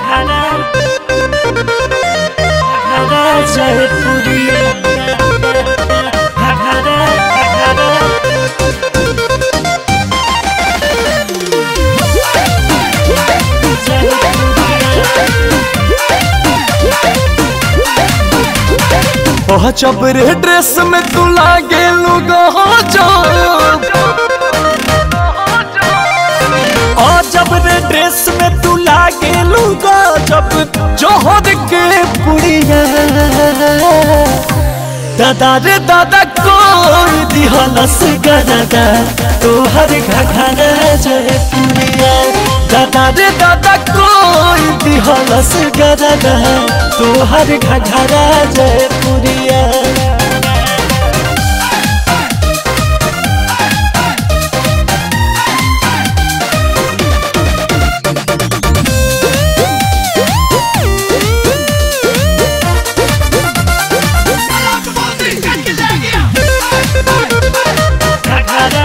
घघरा घघरा जयपुरिया घघरा घघरा ओह चबरे ड्रेस में तू लागे लुगा जब ओ जब रे ड्रेस में तू लागे लूगा जब जोहर के पुड़िया दादा रे दादा कोई दिहलस गरदा तोहर घघरा जयपुरिया दादा रे दादा कोई दिहलस गरदा तोहर घघरा जयपुरिया घघरा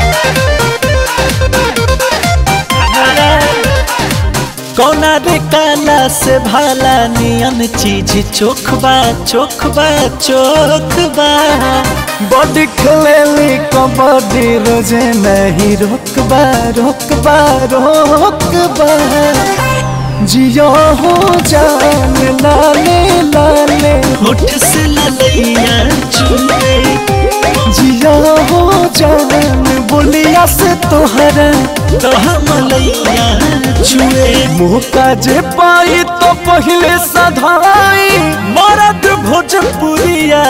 घघरा कौना रे काला से भाला नियन चीज चोखबा चोखबा चोखबा बॉडी खेलेली कबड्डी रोजे नहीं रोकबा रोकबा रोकबा जियो हो जान लाले लाले होठ से ललैया चुले जियो हो जान बोलिया से तोहरा तो मलैया चुए मौका जे पाई तो पहले सधाई मरद भोजपुरिया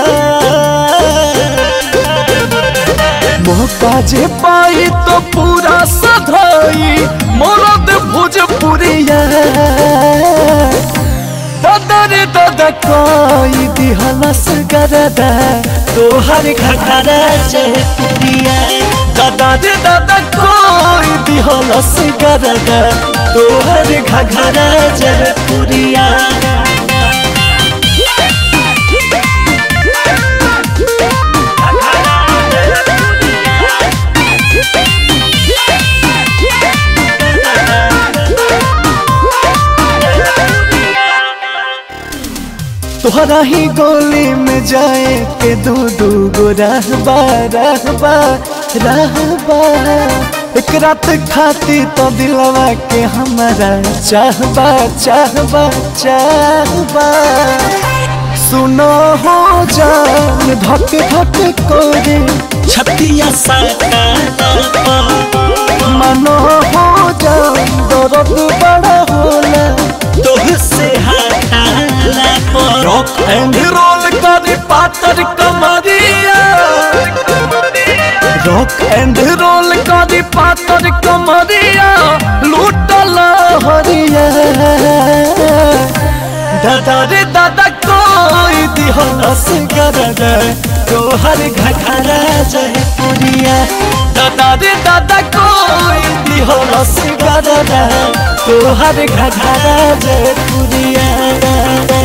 मौका जे पाई तो पूरा सधाई मरद भोजपुरिया दादा रे दादा कोई दिहलस गरदा तोहर घघरा जयपुरिया दादा रे दादा कोई दिहलस गरदा तोहर घघरा जयपुरिया तोहरा ही गोली में जाए के दू दू गो रहबा रहबा रहबा एक रात खाती तो दिलवा के हमारा चाहबा चाहबा चाहबा सुनो हो जान धक धक कोरे छतिया साटा मनो हो जान दर्द बड़ा होला तोह से हटाला पर रॉक एंड रोल करी पातर कमरिया रॉक एंड रोल करी पातर कमरिया लूटल हरिया दादा रे दादा कोई दिहलस गरदा तोहर घघरा जयपुरिया दादा रे दादा कोई दिहलस गरदा तोहर घघरा जयपुरिया